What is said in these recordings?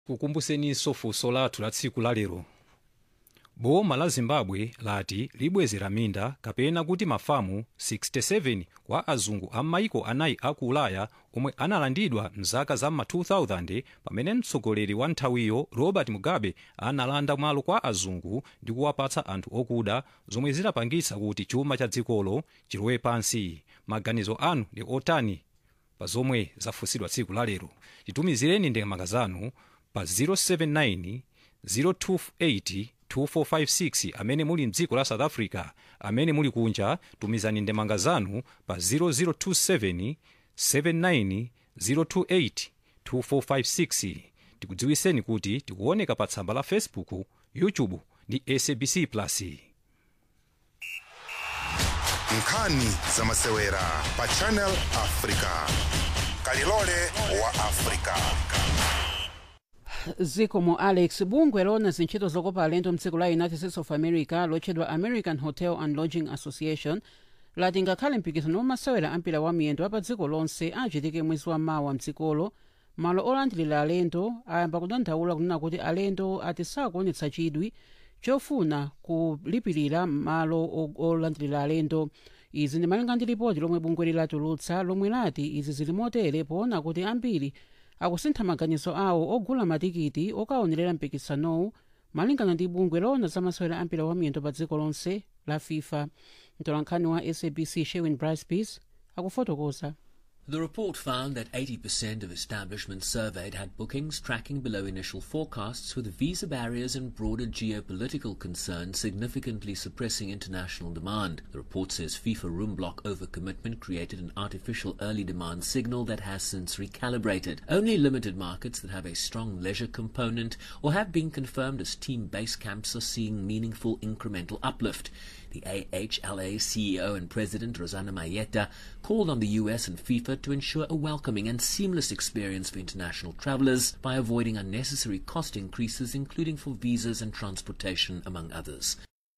kukumbuseninso funso lathu la tsiku lalero boma la zimbabwe lati libwezera minda kapena kuti mafamu 67 kwa azungu a maiko anayi aku ulaya omwe analandidwa mzaka za ma 2000 pamene mtsogoleri wa nthawiyo robert mugabe analanda malo kwa azungu ndi kuwapatsa anthu okuda zomwe zidapangitsa kuti chuma cha dzikolo chilowe pansi maganizo anu ndi otani pa zomwe zafunsidwa tsiku lalero titumizireni ndemanga zanu pa 079 028 2456 amene muli mdziko la south africa amene muli kunja tumizani ndemanga zanu pa 0027 79 028 2456 tikudziwiseni kuti tikuoneka pa tsamba la facebook youtube ndi sabc plus nkhani zamasewera pa channel africa kalilole wa africa zikomo alex bungwe lona zintchito zokopa alendo mdziko la united states of america lotchedwa american hotel and lodging association lati ngakhale mpikisano wamasewera ampira wa miyendo apa dziko lonse achitike mwezi wa mawa mdzikolo malo olandilira alendo ayamba kudandaula kunena kuti alendo ati sakuonetsa chidwi chofuna kulipirira malo o- olandilira alendo izi ndi malinga ndi ripoti lomwe bungwe lilatulutsa lomwe lati izi zili motere poona kuti ambiri akusintha maganizo awo ogula matikiti okaonerera mpikisanowu malingana ndi bungwe lona zamasewera ampira wa miyendo pa dziko lonse la fifa mtolankhani wa sabc sherwin bricepeace akufotokoza The report found that 80% of establishments surveyed had bookings tracking below initial forecasts, with visa barriers and broader geopolitical concerns significantly suppressing international demand. The report says FIFA room block overcommitment created an artificial early demand signal that has since recalibrated. Only limited markets that have a strong leisure component or have been confirmed as team base camps are seeing meaningful incremental uplift. The AHLA CEO and President Rosanna Mayetta called on the US and FIFA to ensure a welcoming and seamless experience for international travelers by avoiding unnecessary cost increases, including for visas and transportation, among others.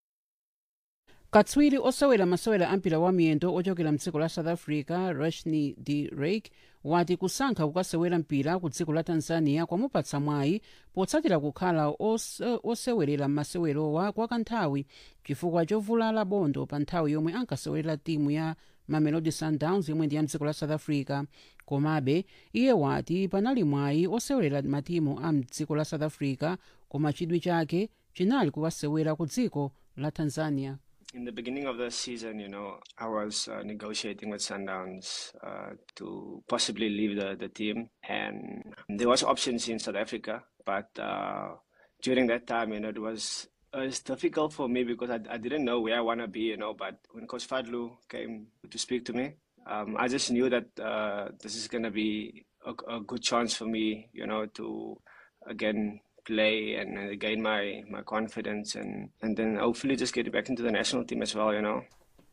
katswiri osewera masewera ampira wa miyendo ochokera mdziko la south africa rashni d rake wati kusankha kukasewera mpira ku dziko la tanzania kwamupatsa mwayi potsatira kukhala ose- osewerera m'masewerowa kwa kanthawi chifukwa chovulala bondo pa nthawi yomwe ankasewerera timu ya mamelodi sundowns yomwe ndi ya mdziko la south africa komabe iye wati panali mwayi osewerera matimu a mdziko la south africa koma chidwi chake chinali kukasewera ku dziko la tanzania In the beginning of the season, you know, I was uh, negotiating with Sundowns uh, to possibly leave the, the team, and there was options in South Africa, but uh, during that time, you know, it was it was difficult for me because I, I didn't know where I want to be, you know. But when Coach Fadlu came to speak to me, um, I just knew that uh, this is going to be a, a good chance for me, you know, to again play and uh, gain my my confidence and and then hopefully just get back into the national team as well you know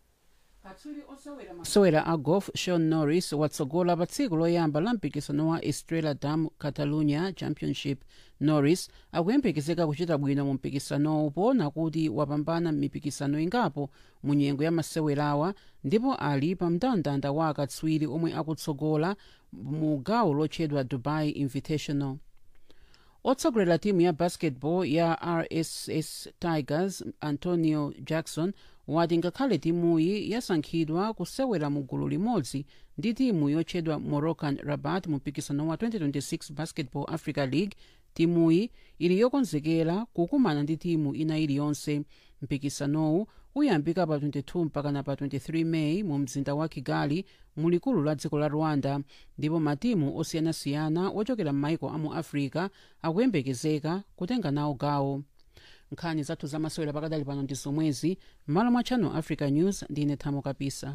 masewera a golf sean norris watsogola pa tsiku loyamba la mpikisano wa estrela dam catalunya championship norris akuyembekezeka kuchita bwino mu mpikisanowu poona kuti wapambana m'mipikisano ingapo mu nyengo ya masewerawa ndipo ali pa mndandanda wa akatswiri omwe akutsogola mu gawo lotchedwa dubai invitational otsogolera timu ya basketball ya rss tigers antonio jackson wati ngakhale timuyi yasankhidwa kusewera mu gulu limodzi ndi timu yotchedwa moroccan rabat mu mpikisano wa 2026 basketball africa league timuyi ili yokonzekera kukumana ndi timu ina iliyonse mpikisanowu uyambika pa 22 mpakana pa 23 meyi mu mzinda wa kigali mu likulu la dziko la rwanda ndipo matimu osiyanasiyana ochokera m'maiko a mu africa akuyembekezeka kutenga nawo gawo nkhani zathu zamasewera pakadali pano ndi zomwezi m'malo mwa channel africa news ndine thamo kapisa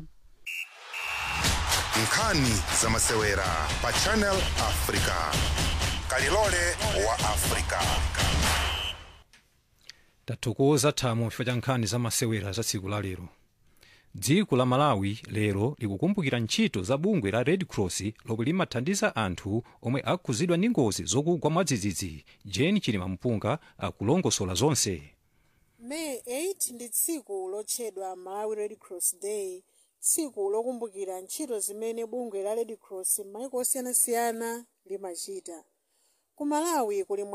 nkhani zamasewera pa channel africa kalilole wa africa tathokoza thamo chifukwa cha nkhani za masewera za tsiku la lero dziko la malawi lero likukumbukira ntchito za bungwe la red cross lomwe limathandiza anthu omwe akhudzidwa ndi ngozi zogwa mwadzidzidzi jeni chilima mpunga akulongosola zonse may 8 ndi tsiku lotchedwa malawi red cross day tsiku lokumbukira ntchito zimene bungwe la red cross m'maiko osiyanasiyana limachita ku malawi kuli